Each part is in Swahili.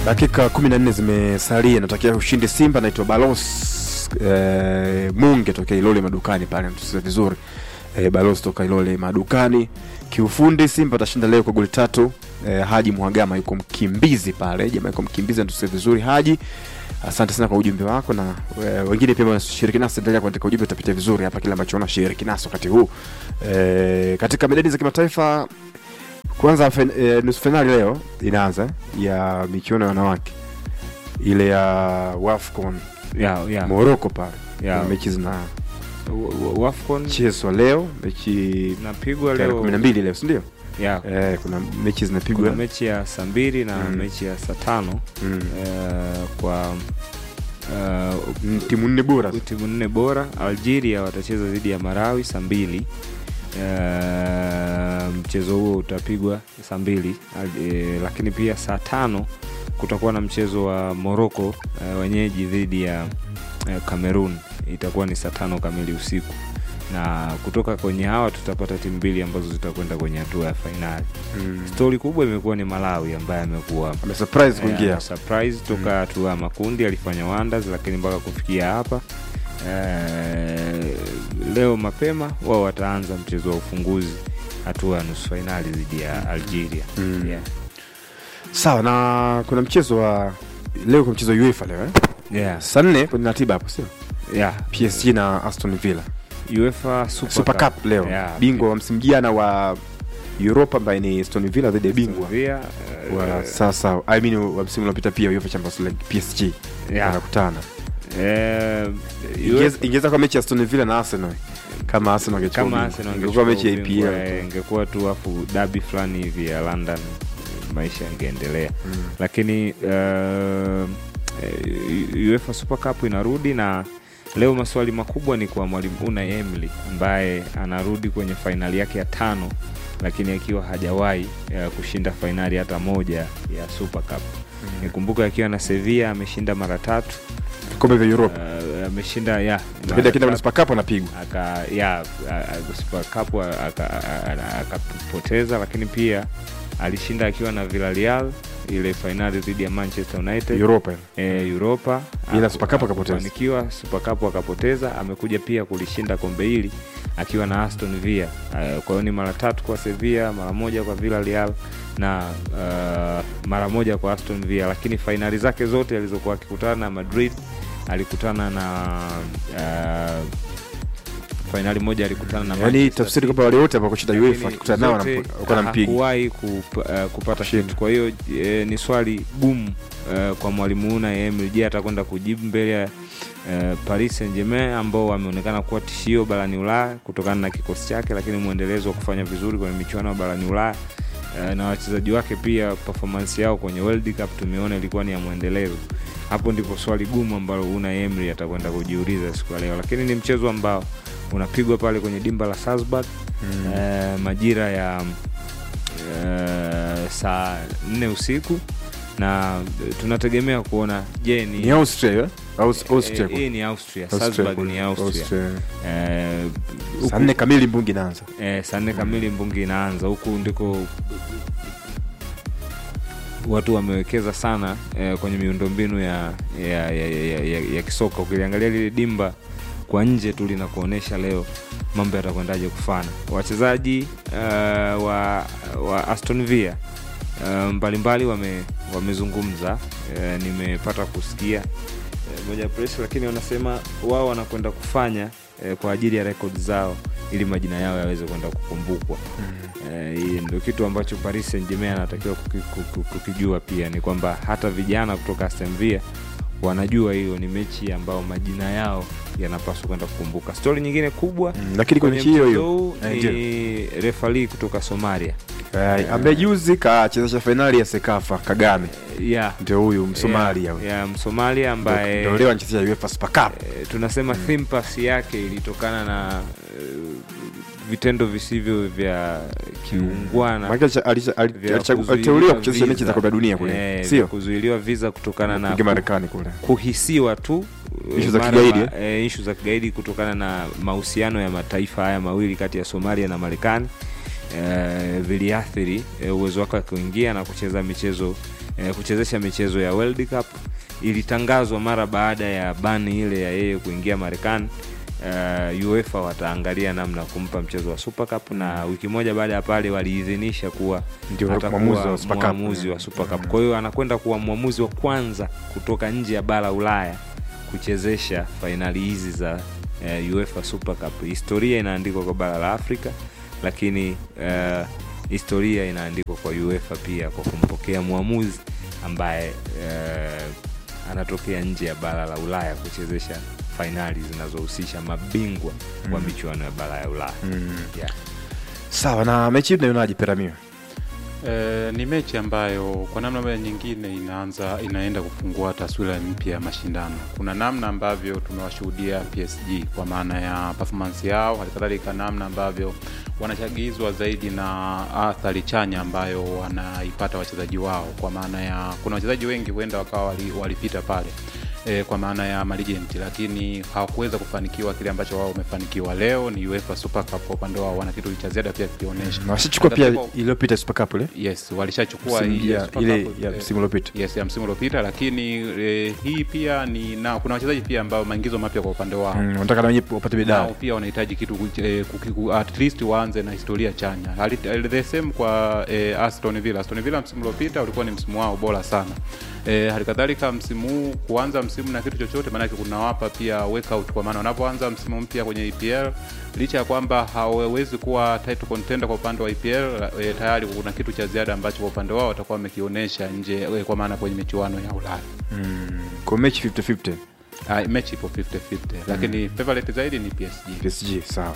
dakika 14 zimesalia, natakia ushindi Simba. Naitwa Balos eh, Munge tokea Ilole madukani pale, mtusize vizuri eh, Balos toka Ilole madukani. Kiufundi Simba atashinda leo kwa goli tatu. Eh, Haji Mhagama yuko mkimbizi pale, jamaa yuko mkimbizi, mtusize vizuri Haji. Asante sana kwa ujumbe wako na e, wengine pia wanashiriki nasi, endelea kuandika ujumbe, utapitia vizuri hapa kile ambacho unashiriki nasi wakati huu e, katika medani za kimataifa. Kwanza fen, e, nusu fainali leo inaanza ya michuano ya wanawake ile ya Wafcon ya ya Morocco pale ya Kuna mechi wa- wa- Wafcon zinachezwa leo, mechi napigwa tarehe leo kumi na mbili leo si ndio? ya E, kuna mechi kuna zinapigwa mechi ya saa mbili na Mm. mechi ya saa tano mm. eh, kwa eh, Mm, timu nne bora timu nne bora. Algeria watacheza dhidi ya Marawi saa mbili. Eh, mchezo huo utapigwa saa mbili Al- eh, lakini pia saa tano kutakuwa na mchezo wa Morocco eh, wenyeji dhidi ya eh, Cameroon itakuwa ni saa tano kamili usiku, na kutoka kwenye hawa tutapata timu mbili ambazo zitakwenda kwenye hatua ya fainali. mm. Stori kubwa imekuwa ni Malawi ambaye amekuwa amesurprise kuingia Eh, surprise toka hatua ya makundi alifanya wonders, lakini mpaka kufikia hapa eh, leo mapema wao wataanza mchezo wa ufunguzi hatua ya nusu fainali dhidi ya Algeria. Mm. Yeah. sawa. Na kuna mchezo wa leo, kuna mchezo wa UEFA leo eh? Yeah. saa nne kwenye ratiba hapo sio? Yeah. PSG na Aston Villa UEFA Super, Super Cup leo, Yeah. bingwa wa msimu jana wa Europa ambaye ni Aston Villa dhidi ya bingwa Sevilla, eh, wa sasa, I mean wa msimu uliopita pia UEFA Champions League PSG yeah. wanakutana. Eh, Ingeweza UEFA ingeweza kuwa mechi ya Aston Villa na Arsenal kama Arsenal angechukua kama bingwa. Arsenal ingekuwa mechi ya angechukua ubingwa, EPL eh, ingekuwa tu afu dabi fulani hivi ya London, maisha yangeendelea Mm. lakini uh, eh, UEFA Super Cup inarudi na leo maswali makubwa ni kwa mwalimu Unai Emery ambaye anarudi kwenye fainali yake ya tano, lakini akiwa hajawahi uh, kushinda fainali hata moja ya Super Cup. Nikumbuka akiwa na Sevilla ameshinda mara tatu, vikombe vya Europa uh, ameshinda ya lakini mara akienda kwenye tatu Super Cup anapigwa aka ya a- a- Super Cup a- aka- a- a- akapoteza, lakini pia alishinda akiwa na Villarreal ile fainali dhidi ya Manchester United Europa e, Europa Ila Aku- Super Cup akapoteza. akufanikiwa, Super Cup akapoteza. Amekuja pia kulishinda kombe hili akiwa na Aston Villa. Uh, kwa hiyo ni mara tatu kwa Sevilla, mara moja kwa Villarreal na uh, mara moja kwa Aston Villa, lakini fainali zake zote alizokuwa akikutana na Madrid alikutana na uh, fainali moja alikutana na yani Manchester tafsiri City. kwamba wale wote ambao kushinda UEFA Lakini akikutana nao zote wanakuwa nampiga hakuwahi kup, uh, kupata Kushinda. kitu. Kwa hiyo eh, ni swali gumu uh, kwa mwalimu Unai Emery. Je, atakwenda kujibu mbele ya uh, Paris Saint-Germain ambao wameonekana kuwa tishio barani Ulaya kutokana na kikosi chake, lakini mwendelezo wa kufanya vizuri kwenye michuano ya barani Ulaya uh, na wachezaji wake pia performance yao kwenye World Cup tumeona ilikuwa ni ya mwendelezo. Hapo ndipo swali gumu ambalo Unai Emery atakwenda kujiuliza siku ya leo, lakini ni mchezo ambao unapigwa pale kwenye dimba la Salzburg Mm. eh, majira ya eh, saa nne usiku na eh, tunategemea kuona je ni ni Austria eh? Aus- Austria eh, hii ni Austria, Austria Salzburg kule. ni Austria. Austria. Eh, saa huku- nne kamili mbungi inaanza eh, saa nne kamili mbungi inaanza huku ndiko watu wamewekeza sana eh, kwenye miundombinu ya, ya, ya, ya, ya, ya kisoka ukiliangalia lile dimba kwa nje tu linakuonyesha leo mambo yatakwendaje kufana wachezaji uh, wa, wa Aston Villa uh, mbalimbali wame, wamezungumza uh, nimepata kusikia uh, moja ya press lakini wanasema wao wanakwenda kufanya uh, kwa ajili ya rekodi zao ili majina yao yaweze kwenda kukumbukwa Eh, hii ndio kitu ambacho Paris Saint-Germain anatakiwa kuki- kuki- kukijua pia ni kwamba hata vijana kutoka Aston Villa wanajua hiyo ni mechi ambayo majina yao yanapaswa kwenda kukumbuka. Stori nyingine kubwa Mm, lakini kwenye kwenye mechi hiyo mchezo hiyo huu Eh, ni ndio. refali kutoka Somalia Eh, ambaye juzi kachezesha fainali ya Sekafa Kagame ya ndio huyu Msomalia huyu. ya, ya Msomalia Ndio- ambaye ndio leo anachezea UEFA Super Cup eh, tunasema theme pass yake ilitokana na eh, vitendo visivyo vya kiungwana Maana alicha- alicha- ali- vya alicha- kuzuiliwa aliteuliwa kuchezesha mechi visa. za kombe la dunia kule Eh, vya sio kuzuiliwa visa kutokana na kuingia Marekani kule kuhisiwa tu Issue za mara kigaidi, ma- eh, issue za kigaidi kutokana na mahusiano ya mataifa haya mawili kati ya Somalia na Marekani eh, viliathiri eh, uwezo wake wa kuingia na kucheza michezo eh, kuchezesha michezo ya World Cup. Ilitangazwa mara baada ya bani ile ya yeye kuingia Marekani. Uh, UEFA wataangalia namna ya kumpa mchezo wa Super Cup na wiki moja baada ya pale waliidhinisha kuwa Ndio atakuwa mwamuzi wa Super Cup. mwamuzi wa Super Cup. Kwa hiyo anakwenda kuwa mwamuzi wa kwanza kutoka nje ya bara Ulaya kuchezesha fainali hizi za uh, UEFA Super Cup. Historia inaandikwa kwa bara la Afrika, lakini uh, historia inaandikwa kwa UEFA pia kwa kumpokea mwamuzi ambaye uh, anatokea nje ya bara la Ulaya kuchezesha fainali zinazohusisha mabingwa wa michuano ya bara ya Ulaya. Mm. Yeah. sawa na mechi hii tunaionaje peramio E, ni mechi ambayo kwa namna moja nyingine inaanza inaenda kufungua taswira mpya ya mashindano. Kuna namna ambavyo tumewashuhudia PSG kwa maana ya performance yao, halikadhalika namna ambavyo wanachagizwa zaidi na athari chanya ambayo wanaipata wachezaji wao, kwa maana ya kuna wachezaji wengi huenda wakawa wali- walipita pale e, kwa maana ya malegend, lakini hawakuweza kufanikiwa kile ambacho wao wamefanikiwa. Leo ni UEFA Super Cup, kwa upande wao wana kitu cha ziada pia kionyesha na washachukua pia Katika- iliyopita super cup ile Yes, walishachukua Msimu- hii ya- Super ile Cup, ya eh, msimu uliopita yes ya msimu uliopita, lakini eh, hii pia ni na kuna wachezaji pia ambao maingizo mapya kwa upande wao Mm, wanataka na wenyewe wapate nao medali pia wanahitaji kitu kuch- eh, kuki- ku- at least waanze na historia chanya. Hali- eh, The same kwa eh, Aston Villa. Aston Villa msimu uliopita ulikuwa ni msimu wao bora sana. Eh, hali kadhalika msimu huu kuanza msimu na kitu chochote, maanake kunawapa pia workout, kwa maana wanapoanza msimu mpya kwenye EPL licha ya kwamba hawawezi kuwa title contender kwa upande wa EPL eh, tayari kuna kitu cha ziada ambacho kwa upande wao watakuwa wamekionyesha nje eh, kwa maana kwenye michuano ya Ulaya. kwa mechi 50-50 Ah, mechi ipo 50-50 lakini favorite zaidi ni PSG. PSG sawa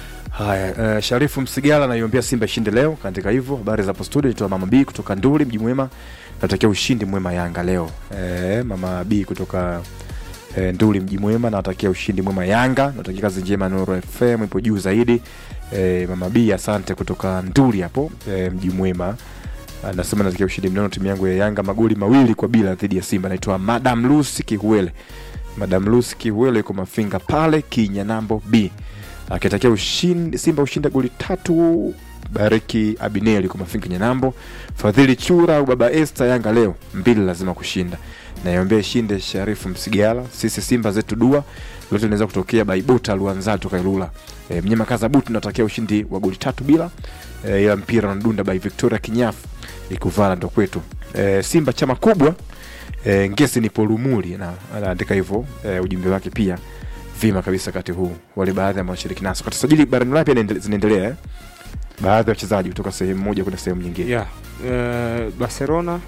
haya uh, sharifu msigala naiombea simba ishinde leo kaandika hivyo habari za hapo studio itoa mama b kutoka nduli mji mwema natakia ushindi mwema yanga leo e, mama b kutoka e, nduli mji mwema natakia ushindi mwema yanga natakia kazi njema nuru fm ipo juu zaidi e, mama b asante kutoka nduli hapo e, mji mwema anasema natakia ushindi mnono timu yangu ya yanga magoli mawili kwa bila dhidi ya simba naitwa madam lusi kihuele madam lusi kihuele yuko mafinga pale kinyanambo b akitakia ushindi simba ushinde goli tatu bariki abineli yuko mafinga kinyanambo fadhili chura au baba este yanga leo mbili lazima kushinda naiombea ishinde sharifu msigala sisi simba zetu dua lote linaweza kutokea baibota luanza toka ilula e, mnyama kaza butu natakia ushindi wa goli tatu bila e, ila mpira unadunda by victoria kinyafu ikuvala ndo kwetu e, simba chama kubwa e, ngesi ni polumuli na anaandika hivyo e, ujumbe wake pia vima kabisa wakati huu wale baadhi ambao wanashiriki naso kati sajili barani ulaya pia inaendele- zinaendelea eh? baadhi ya wachezaji kutoka sehemu moja kwenda sehemu nyingine yeah. uh, barcelona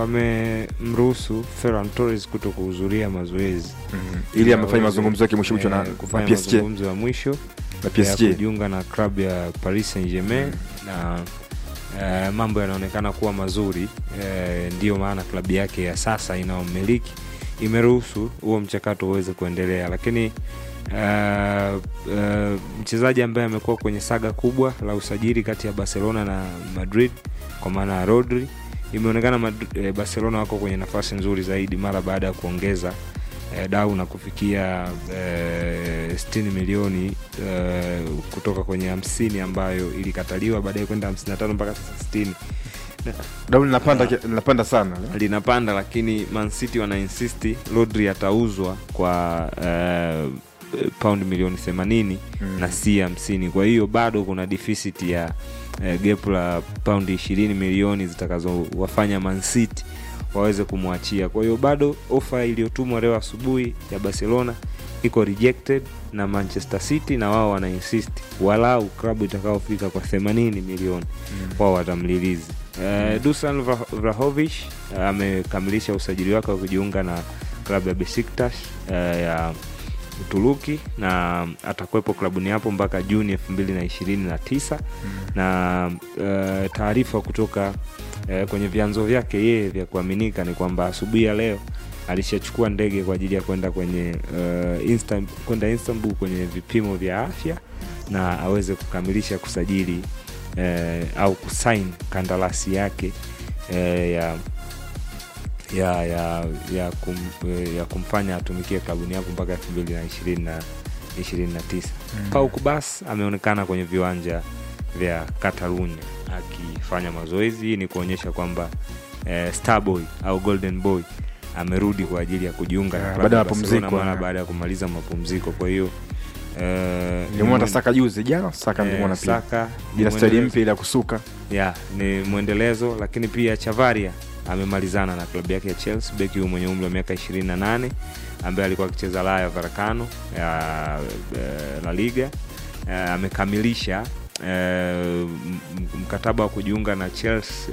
wamemruhusu ferran torres kuto kuhudhuria mazoezi mm. ili amefanya Aweze, mazungumzo yake mwisho mwisho na, eh, na kufanya PSG mazungumzo ya mwisho na ya PSG kujiunga na klabu ya paris saint germain na uh, mambo yanaonekana kuwa mazuri uh, ndiyo maana klabu yake ya sasa inayomiliki imeruhusu huo mchakato uweze kuendelea lakini uh, uh, mchezaji ambaye amekuwa kwenye saga kubwa la usajili kati ya barcelona na madrid kwa maana ya rodri imeonekana Madri- eh, barcelona wako kwenye nafasi nzuri zaidi mara baada ya kuongeza eh, dau na kufikia eh, 60 milioni eh, kutoka kwenye hamsini ambayo ilikataliwa baadaye kwenda 55 mpaka sasa 60 dauli linapanda ki- linapanda sana linapanda lakini mancity wana insisti rodri atauzwa kwa uh, pound milioni 80 Mm. na si 50 kwa hiyo bado kuna deficit ya uh, gap la paundi 20 milioni zitakazowafanya mancity waweze kumwachia kwa hiyo bado ofa iliyotumwa leo asubuhi ya barcelona iko rejected na manchester city na wao wana insist walau klabu itakaofika kwa 80 milioni wao watamlilizi uh, dusan Vra- vrahovic uh, amekamilisha usajili wake wa kujiunga na klabu ya besiktas uh, ya uturuki na atakuwepo klabuni hapo mpaka juni 229 na uh, taarifa kutoka uh, kwenye vyanzo vyake yeye vya kuaminika ni kwamba asubuhi ya leo alishachukua ndege kwa ajili ya kwenda kwenye uh, Instan- kwenda istanbul kwenye vipimo vya afya na aweze kukamilisha kusajili eh, au kusain kandarasi yake eh, ya ya ya ya, kum, eh, ya kumfanya atumikie klabuni hapo mpaka elfu mbili na ishirini na ishirini na tisa Pau Kubas ameonekana kwenye viwanja vya Catalunya akifanya mazoezi. Hii ni kuonyesha kwamba eh, Starboy au Golden Boy amerudi kwa ajili ya kujiunga na Yeah, klabu baada ya Barcelona mapumziko, mara yeah. baada ya kumaliza mapumziko. Kwa hiyo eh, nilimwona ni Saka juzi jana, Saka eh, nilimwona pia Saka ni jina staili mwendelezo- mpya ile ya kusuka ya ni mwendelezo, lakini pia Chavaria amemalizana na klabu yake ya Chelsea, beki huyu mwenye umri wa miaka 28 ambaye alikuwa akicheza Rayo Vallecano ya eh, La Liga eh, amekamilisha eh, m- m- mkataba wa kujiunga na Chelsea